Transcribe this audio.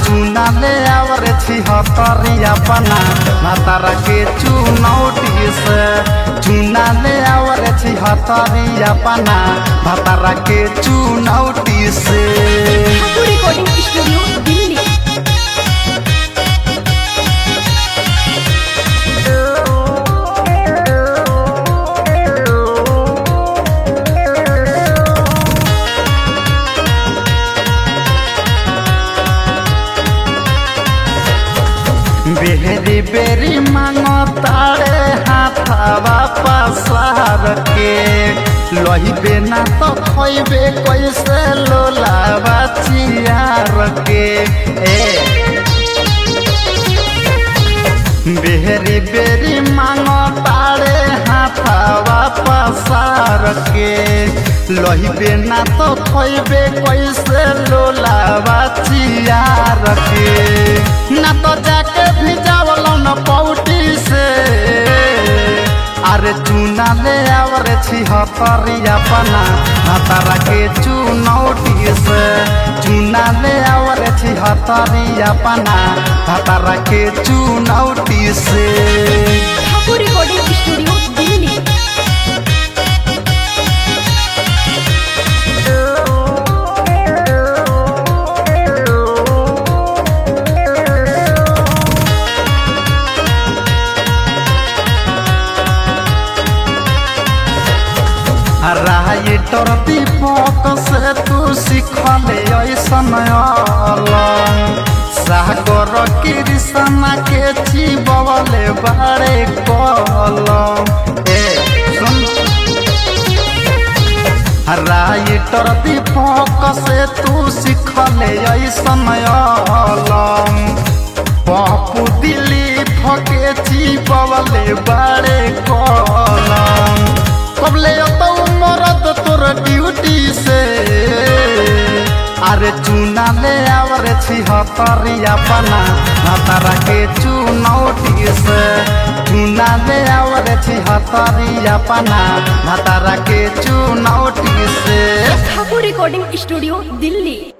चुना ले आवर छी हतरिया पना भातारा के चुनौटी से चुना ले आवर छी हतरिया पना भातारा के चुनौटी से ठाकुर रिकॉर्डिंग स्टूडियो दिल्ली बेहरी बेरी मांगो तारे हाथावा पसार के लहिबे ना तो खइबे कैसे लोलावा चियार के ए बेहरी बेरी मांगो तारे हाथावा पसार के लहिबे ना तो खइबे कैसे लोलावा चियार के ना तो जाके भिजावल न पौटी से अरे चूना ले आवर छी हतरिया पना हतारा के चुनौटी से चूना ले आवर छी हतरिया पना हतारा के चुनौटी से Thakur recording studio Delhi writer Deepak से तू सीखले ऐसन अलग सागर कृष्णा के चिबवले बारे कलम ए सुन राइटर दीपक से तू सीखले ऐसन अलग पप्पू दिलीप के चिबवले बारे कलम कबले तो मरद तोर ड्यूटी से अरे चूना ले आवर छी हतरिया पना हतारा के चुनौटी से चूना ले आवर छी हतरिया पना हतारा के चुनौटी से ठाकुर रिकॉर्डिंग स्टूडियो दिल्ली